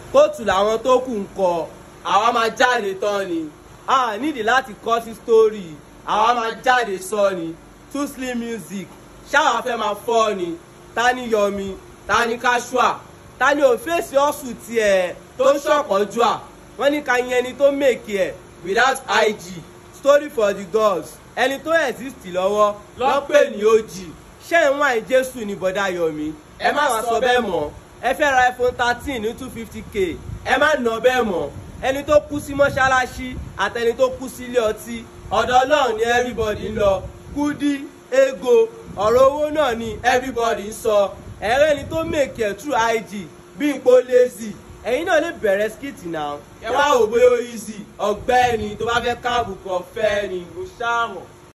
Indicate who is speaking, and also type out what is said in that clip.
Speaker 1: kóòtù làwọn tó kù ń kọ àwa máa jáde tán ni a nídìí láti kọ́ sí sítórì àwa máa jáde sọ ni two slim music ṣáwa fẹ́ máa fọ́ ni ta ni yọmi ta ni kashua ta ni òfèsì ọ̀sùn tiẹ̀ tó ń ṣọ̀pọ̀jù à wọ́n ní ká yẹn ẹni tó mèkì ẹ̀ without ig story for the gods ẹni tó exist lọ́wọ́ lọ́pẹ́ ní og ṣé ń wá jésù ní bọ́dá yọmi ẹ má wá sọ bẹ́ẹ̀ mọ́ ẹ fẹ́ ra iphone thirteen ní two fifty k ẹ má nà bẹ́ẹ̀ mọ́ ẹni tó kú sí mọ́ṣáláṣí àtẹni tó kú sílé ọtí ọ̀dọ̀ náà ni everybody ń lọ kúdí ego ọ̀rọ̀ owó náà ni everybody ń sọ ẹ̀rẹ́ ni tó mèkì ẹ̀ true ig bí ipò lazy ẹ̀yin náà lè bẹ̀rẹ̀ skit náà ẹ wá wò bóyá ó easy ọ̀gbẹ́ni tó bá fẹ́ káàbù kan fẹ́ ni mo ṣáà mọ̀.